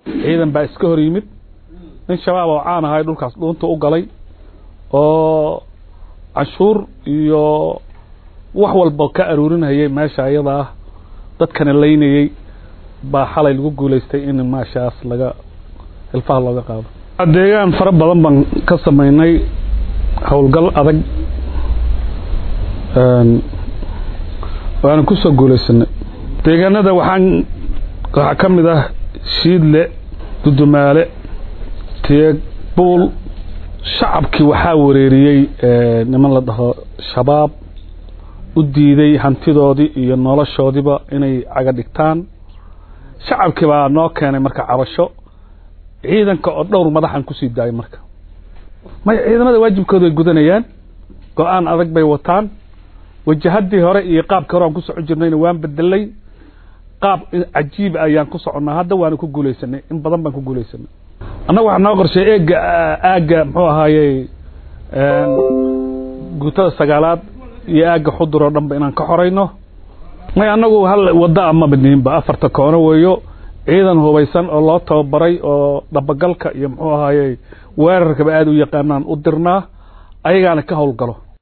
ciidan baa iska hor yimid nin shabaab oo caan ahay dhulkaas dhuunta u galay oo canshuur iyo wax walba ka aruurinayay meesha ayada ah dadkana laynayey baa xalay lagu guulaystay in maashaas laga hilfaha looga qaado deegaan fara badan baan ka samaynay howlgal adag waana kusoo guulaysanay deegaanada waxaan waxaa ka mid ah shiidle dudumaale teeg buul shacabkii waxaa wareeriyey niman la dhaho shabaab u diiday hantidoodii iyo noloshoodiiba inay caga dhigtaan shacabkii baa noo keenay marka cabasho ciidanka oo dhowr madaxan kusii daayay marka maya ciidamada waajibkooda ay gudanayaan go-aan adag bay wataan wajahadii hore iyo qaabkii hore aan ku socon jirnayna waan bedelay qaab cajiib ayaan ku soconnaa hadda waana ku guulaysanay in badan baan ku guulaysanay annaga waxaa noo qorshay eega aagga muxuu ahaaye guutada sagaalaad iyo aagga xudur oo dhanba inaan ka xorayno may annagu hal wadda ama badniinba afarta koono weeyo ciidan hubaysan oo loo tababaray oo dhabagalka iyo muxuu ahaaye weerarkaba aada u yaqaanaan u dirnaa ayagaana ka howlgalo